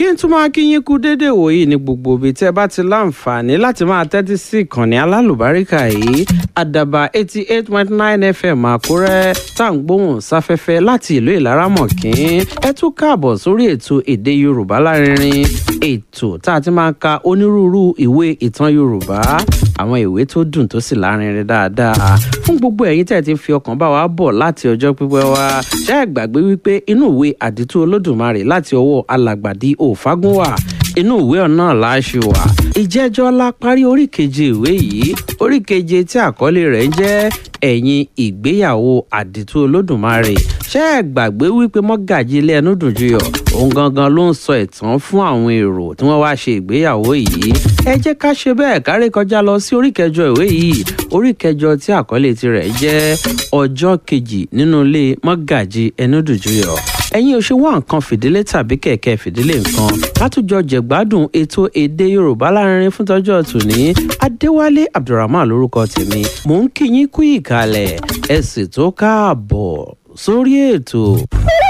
kí n tún máa kí yín kú dédé wòyí ní gbogbo ibi tí ẹ bá ti láǹfààní láti máa tẹ́tí sí ìkànnì alálùbáríkà yìí àdàbà eighty eight point nine fm àkúrẹ́ tá à ń gbóhùn sáfẹ́fẹ́ láti ìlú ìlaramọ̀kín ẹ tún káàbọ̀ sórí ètò èdè yorùbá lárinrin ètò tá a ti máa ń ka onírúurú ìwé ìtàn yorùbá àwọn ìwé tó dùn tó sì lárinrin dáadáa fún gbogbo ẹ̀yin tẹ̀ ti fi ọkàn bá wa bọ̀ láti ọjọ́ pípẹ́ wá ṣé ẹ gbàgbé wípé inú ìwé àdìtú olódùmarè láti ọwọ́ alàgbàdì òfagúnwà inú ìwé ọ̀nà láṣù wà ìjẹ́jọ́ la parí orí keje ìwé yìí orí keje tí àkọlé rẹ̀ ń jẹ́ ẹ̀yìn ìgbéyàwó àdìtú olódùmarè ṣé ẹ gbàgbé wípé mọ́gàjì ilé ẹnu dùn juyọ̀ òun gangan ló ń sọ ìtàn fún àwọn èrò tí wọ́n wáá ṣe ìgbéyàwó yìí ẹ jẹ́ ká ṣe bẹ́ẹ̀ kárí kọjá lọ sí orí kẹjọ ìwé yìí orí kẹjọ tí àkọlé tirẹ̀ jẹ́ ọjọ́ kejì nínú ilé mọ́gàjì ẹnu dùn juyọ̀ ẹ̀yin ò ṣe wá nǹkan fìdílé tàbí kẹ̀kẹ́ fìdílé nǹkan látújọ jẹ̀gbádùn ètò èdè yorùbá lárinrin fún tọ́jọ́ tòní adéwálé abdulrahman lórúkọ tèmi mò ń kí yín kú ìkàlẹ̀ ẹ sì tó káàbọ̀ sórí ètò.